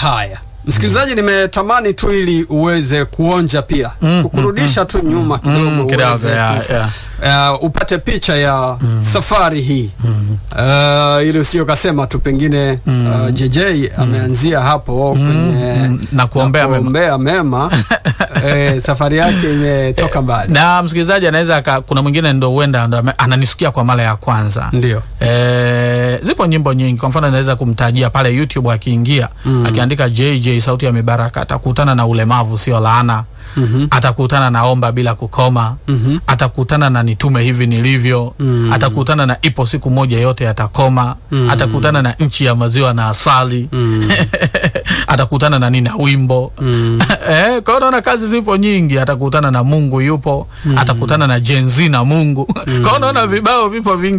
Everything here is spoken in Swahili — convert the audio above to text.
Haya, msikilizaji, nimetamani tu ili uweze kuonja pia Mm, kukurudisha tu nyuma kidogo Mm, kidogo, uweze ya, kufa- ya. Uh, upate picha ya safari hii uh, ili usio kasema tu pengine uh, JJ ameanzia hapo kwenye mm, na kuombea mema. kuombea mema eh, safari yake imetoka mbali na msikilizaji anaweza aka- kuna mwingine ndo huenda ndo ame- ananisikia kwa mara ya kwanza ndio E, zipo nyimbo nyingi kwa mfano anaweza kumtajia pale youtube akiingia akiandika jj sauti ya mibaraka atakutana na ulemavu sio laana Mhm. atakutana na omba bila kukoma Mhm. atakutana na nitume hivi nilivyo atakutana na ipo siku moja yote yatakoma atakutana na nchi ya maziwa na asali atakutana na nina wimbo eh, kwa hiyo naona kazi zipo nyingi atakutana na mungu yupo atakutana na jenzi na mungu kwa hiyo naona vibao vipo vingi